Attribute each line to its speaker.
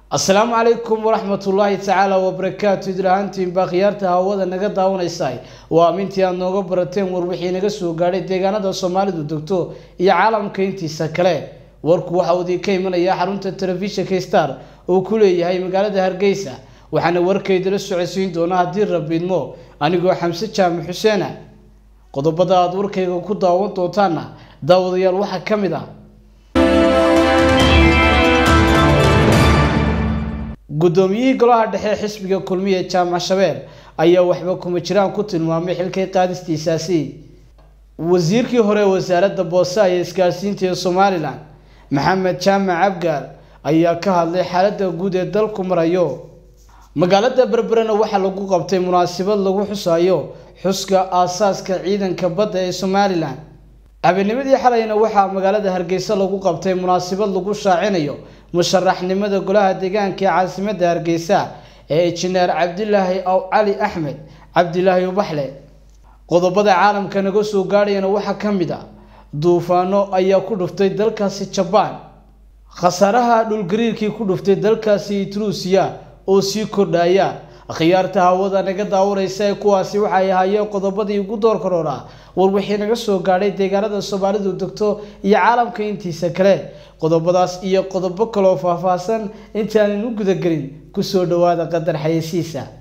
Speaker 1: asalaamu calaykum waraxmatullaahi tacaala wabarakaatu idlahaantiin baa khiyaarta hawada naga daawanaysa waa amintii aad nooga barateen war wixii naga soo gaadhay deegaanada soomaalidu degto iyo caalamka intiisa kale warku waxa uu idinka imanayaa xarunta telefishinka star uu ku leeyahay magaalada hargeysa waxaana warkaydala socodsiin doona haddii rabiidmo anigoo xamse jaamac xuseena qodobada aada warkayga ku daawan doontaana daawadayaal waxaa ka mid ah guddoomiyihii golaha dhexe xisbiga kulmiye jaamac shabeel ayaa waxba kuma jiraan ku tilmaamay xilkay qaadistiisaasi wasiirkii hore wasaaradda boose iyo isgaarsiinta ee somalilan maxamed jaamac abgaar ayaa ka hadlay xaaladda guud ee dalku marayo magaalada berberena waxaa lagu qabtay munaasabad lagu xusayo xuska aasaaska ciidanka badda ee somalilan habeennimadii xalayna waxaa magaalada hargeysa lagu qabtay munaasabad lagu shaacinayo musharaxnimada golaha deegaanka ee caasimadda hargeysa ee injineer cabdilaahi aw cali axmed cabdilaahi ubaxle qodobada caalamka naga soo gaadhayana waxaa ka mid a duufaano ayaa ku dhuftay dalkaasi jabaan khasaaraha dhulgariirkii ku dhuftay dalkaasi etruusiya oo sii kordhaya khiyaarta hawada naga daawanaysa ee kuwaasi waxay ahaayeen qodobadii ugu door karoora war wixii naga soo gaadhay deegaanada soomaalidu degto iyo caalamka intiisa kale qodobadaas iyo qodobo kaloo faahfaahsan intaanan u gudagelin kusoo dhawaada qadar xayeysiisa